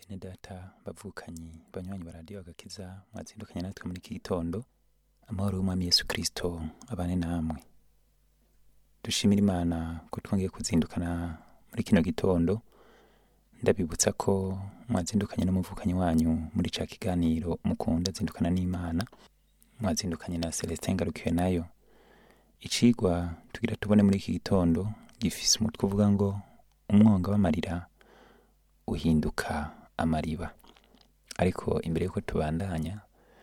bene data bavukanyi banywanyi ba radiyo agakiza mwazindukanye natwe muri iki gitondo amahoro y'umwami yesu kirisito abane namwe dushimira imana ko twongeye kuzindukana muri kino gitondo ndabibutsa ko mwazindukanye n'umuvukanyi wanyu muri ca kiganiro mukunda zindukana n'imana mwazindukanye na celestin ngarukiwe nayo icigwa tugira tubone muri iki gitondo gifise umutwe uvuga ngo umwonga w'amarira uhinduka amariba ariko imbere y'uko tubandanya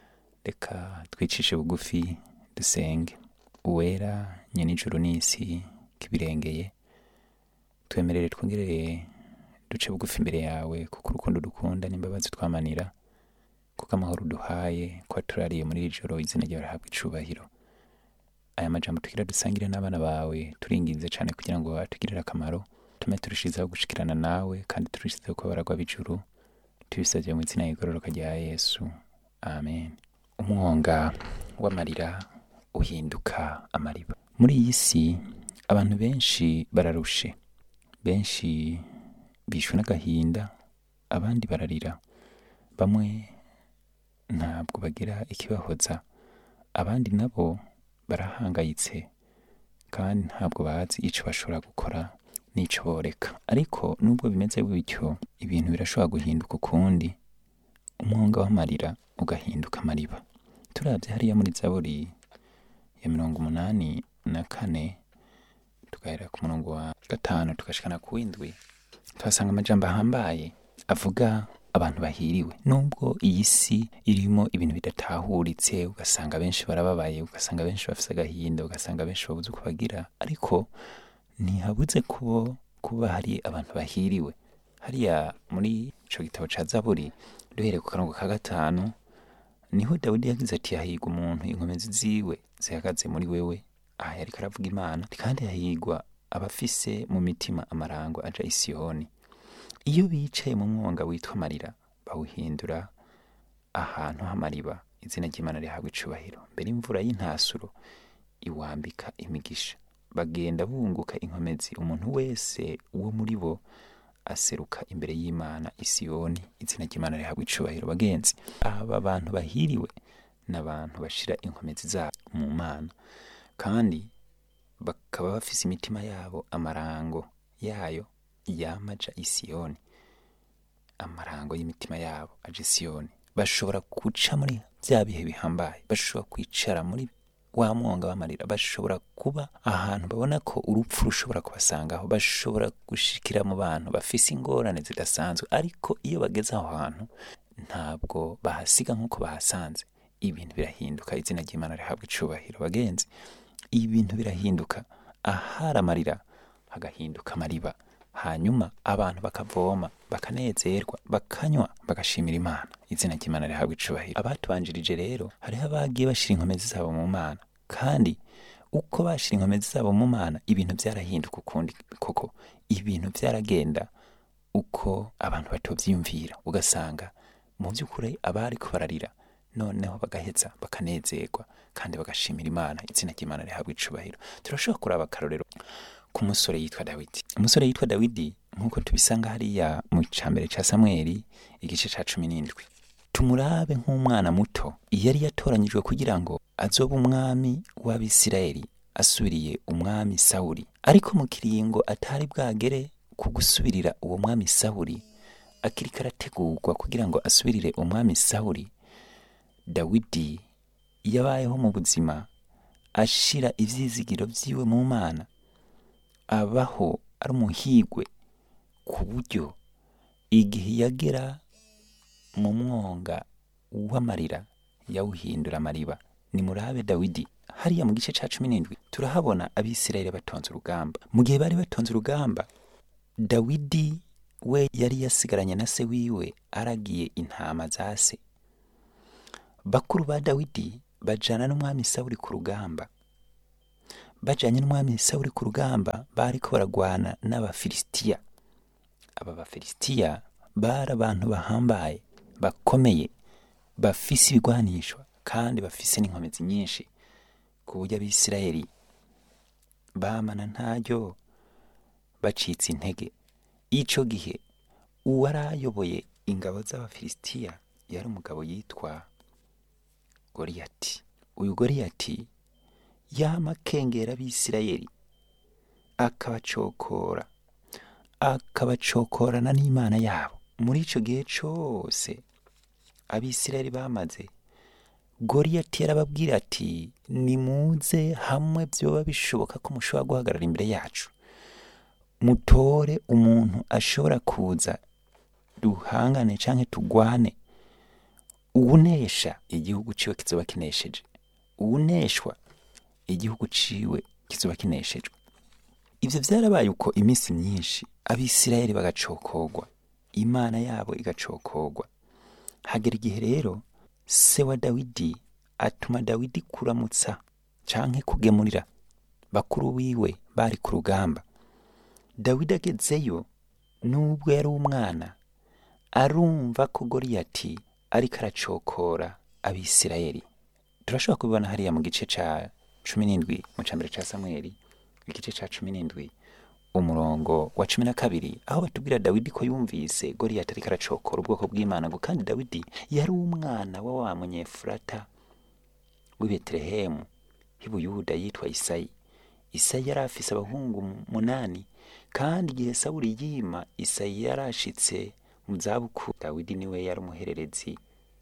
reka twicishe bugufi dusenge uwera nyenijuru n'isi kibirengeye twemerere twongerere duce bugufi imbere yawe kuko urukundo dukunda n'imbabazi twamanira kuko amahoro uduhaye ko turariye muri iri joro izina ryawe rihabwa icubahiro aya majambo tugira dusangire n'abana bawe turinginze cyane kugira ngo atugirire akamaro tume turushizeho gushikirana nawe kandi turushizeho kuba baragwa b'ijuru tubisabye mu izina y'igororoka rya yesu amen umwonga w'amarira uhinduka amariba muri iyi si abantu benshi bararushe benshi bishwe n'agahinda abandi bararira bamwe ntabwo bagira ikibahoza abandi nabo barahangayitse kandi ntabwo bazi icyo bashobora gukora n'icyo boreka ariko nubwo bimeze bityo ibintu birashobora guhinduka ukundi umwonga w'amarira ugahinduka amariba turabye hariya muri zaburi ya mirongo umunani na kane tugahera ku murongo wa gatanu tugashikana ku w'indwi tuhasanga amajambo ahambaye avuga abantu bahiriwe nubwo iyi si irimo ibintu bidatahuritse ugasanga benshi barababaye ugasanga benshi bafite agahinda ugasanga benshi babuze uko bagira ariko ntihabuze kubo kuba hari abantu bahiriwe hariya muri ico gitabo ca zaburi duhereye ku karongo ka gatanu niho dawidi yagize ati hahigwa umuntu inkomezi ziwe zihagaze muri wewe aha yariko aravuga imana kandi hahigwa abafise mu mitima amarango aja isiyoni iyo bicaye mu mwonga witwa amarira bawuhindura ahantu h'amariba izina ry'imana rihabwa icubahiro mbere imvura y'intasuro iwambika imigisha bagenda bunguka inkomezi umuntu wese wo muri bo aseruka imbere y'imana isiyoni izina ry'imana rihabwa icubahiro bagenzi aba bantu bahiriwe ni abantu bashira inkomezi zabo mu mana kandi bakaba bafise imitima yabo amarango yayo yamaja isiyoni amarango y'imitima yabo aje isiyoni bashobora guca muri bya bihe bihambaye bashobora kwicara muri wa mwonga w'amarira bashobora kuba ahantu babona ko urupfu rushobora kubasangaho bashobora gushikira mu bantu bafise ingorane zidasanzwe ariko iyo bageze aho hantu ntabwo bahasiga nk'uko bahasanze ibintu birahinduka izina ry'imana rihabwa icubahiro bagenzi ibintu birahinduka ahari amarira hagahinduka amariba hanyuma abantu bakavoma bakanezerwa bakanywa bagashimira imana izina ry'imana rihabwa icubahiro abatubanjirije rero hariho abagiye bashira inkomezi zabo mu mana kandi uko bashira inkomezi zabo mu mana ibintu byarahinduka ukundi koko ibintu byaragenda uko abantu batovyiyumvira ugasanga mu by'ukuri abariko bararira noneho bagaheza bakanezerwa kandi bagashimira imana izina ry'imana rihabwa icubahiro turashobora kuraba akarorero ku musore yitwa dawidi umusore yitwa dawidi nk'uko tubisanga hariya mu cambere ca samweli igice ca cumi n'indwi tumurabe nk'umwana muto yari yatoranyijwe kugira ngo azobe umwami w'abisirayeli asubiriye umwami sawuli ariko mu kiringo atari bwagere ku gusubirira uwo mwami sawuli akiriko arategurwa kugira ngo asubirire umwami sawuli dawidi yabayeho mu buzima ashira ivyizigiro vyiwe mu mana abaho ari umuhigwe ku buryo igihe yagera mu mwonga w'amarira yawuhindura amariba ni murabe dawidi hariya mu gice ca cumi n'indwi turahabona abisirayeli batonze urugamba mu gihe bari batonze urugamba dawidi we yari yasigaranye na se wiwe aragiye intama za se bakuru ba dawidi bajana n'umwami sawuli ku rugamba bajanye n'umwami sawuli ku rugamba bariko baragwana n'abafilisitiya aba bafilisitiya bari abantu bahambaye bakomeye bafise ibigwanishwa kandi bafise n'inkomezi nyinshi ku buryo abisirayeli bamana ntaryo bacitse intege ico gihe uwarayoboye ingabo z'abafilisitiya yari umugabo yitwa goriyati uyu goriyati yama akengera abisirayeli akabacokora akabacokorana n'imana yabo muri icyo gihe cyose abisirayeli bamaze goriyati yarababwira ati nimuze hamwe byoba bishoboka ko mushobora guhagarara imbere yacu mutore umuntu ashobora kuza duhangane cyangwa tugwane uwunesha igihugu ciwe kizoba kinesheje uwuneshwa igihugu ciwe kizoba kineshejwe ivyo vyarabaye uko iminsi myinshi abisirayeli bagacokorwa imana yabo igacokorwa hagera igihe rero se wa dawidi atuma dawidi kuramutsa canke kugemurira bakuru biwe bari ku rugamba dawidi agezeyo nubwo yari umwana arumva ko goriyati ariko aracokora abisirayeli turashobora kubibona hariya mu gice ca cumi n'indwi mu cambere ca samweli igice ca cumi n'indwi umurongo wa cumi na kabiri aho batubwira dawidi ko yumvise goriyati ariko aracokora ubwoko bw'imana ngo kandi dawidi yari umwana wa wa munyefurata w'i betelehemu h'ibuyuda yitwa isayi isayi yari afise abahungu munani kandi igihe sawuli yima isayi yarashitse mu zabukuru dawidi niwe yari umuhererezi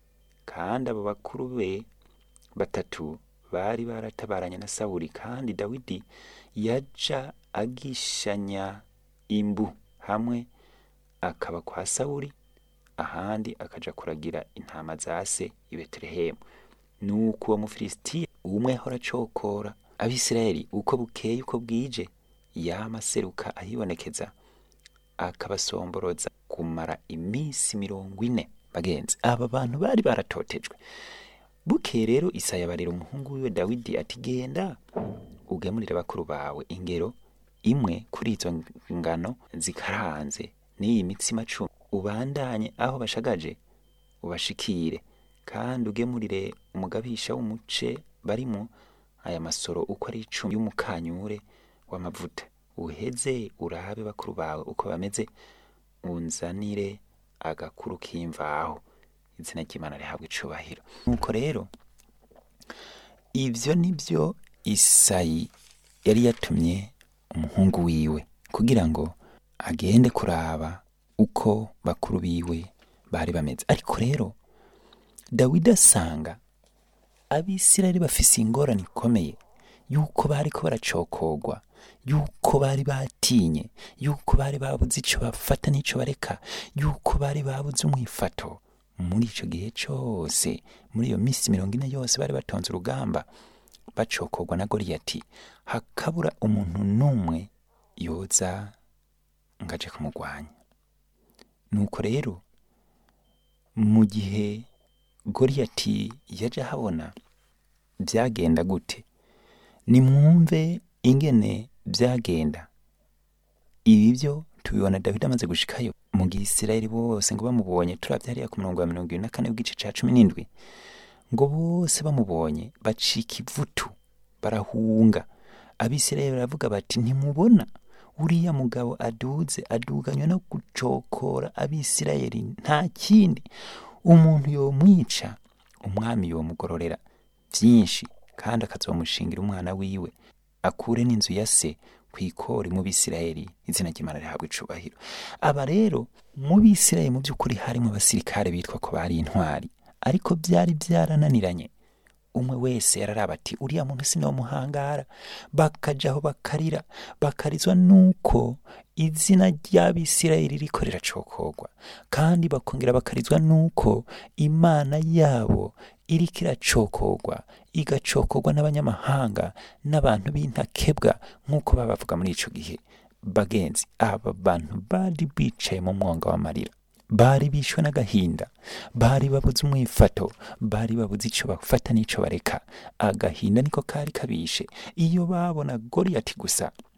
kandi abo bakuru be batatu bari baratabaranye na sawuli kandi dawidi yaja agishanya imbu hamwe akaba kwa sawuli ahandi akaja kuragira intama za se i betelehemu nuko uwo mufilisitiya umwe ahora acokora abisirayeli uko bukeye uko bwije yama aseruka ahibonekeza akabasomboroza kumara iminsi mirongo ine bagenzi aba bantu bari baratotejwe bukeye rero isaya abarira umuhungu wiwe dawidi ati genda ugemurire bakuru bawe ingero imwe kuri izo ngano zikaranze n'iyi mitsima cumi ubandanye aho bashagaje ubashikire kandi ugemurire umugabisha w'umuce barimo aya masoro uko ari icumi y'umukanyure w'amavuta uheze urabe bakuru bawe uko bameze unzanire agakuru k'imvaho izina ry'imana rihabwa icubahiro nuko rero ivyo nibyo isayi yari yatumye umuhungu wiwe kugira ngo agende kuraba uko bakuru biwe bari bameze ariko rero dawidi asanga abisirayeli bafise ingorane ikomeye yuko bariko baracokorwa yuko bari batinye yuko bari babuze ico bafata n'ico bareka yuko bari babuze umwifato muri ico gihe cose muri iyo minsi mirongo ine yose bari batonze urugamba bacokorwa na goriyati hakabura umuntu n'umwe yoza ngaje kumugwanya nuko rero mu gihe goriyati yaje ahabona byagenda gute nimwumve ingene byagenda ibi byo tubibona dawidi amaze gushikayo mu gihe isirayeli bose ngo bamubonye turabye hariya ku murongo wa mirongo ibiri na kane w'igice ca cumi n'indwi ngo bose bamubonye bacika ivutu barahunga abisirayeli baravuga bati ntimubona uriya mugabo aduze aduganywe no gucokora abisirayeli nta kindi umuntu yomwica umwami yomugororera byinshi kandi akazomushingira umwana wiwe akure n'inzu ya se ku ikori mu bisirayeli izina ry'imana rihabwa icubahiro aba rero mu bisirayeli mu by'ukuri harimo abasirikare bitwa ko bari intwari ariko byari byarananiranye umwe wese yararaba ati uriya muntu sinomuhangara bakajaho bakarira bakarizwa nuko izina ry'abisirayeli riko riracokorwa kandi bakongera bakarizwa nuko imana yabo iriko iracokorwa igacokorwa n'abanyamahanga n'abantu b'intakebwa nk'uko babavuga muri ico gihe bagenzi aba bantu bari bicaye mu mwonga w'amarira bari bishwe n'agahinda bari babuze umwifato bari babuze ico bafata n'ico bareka agahinda niko kari kabishe iyo babona goriyati gusa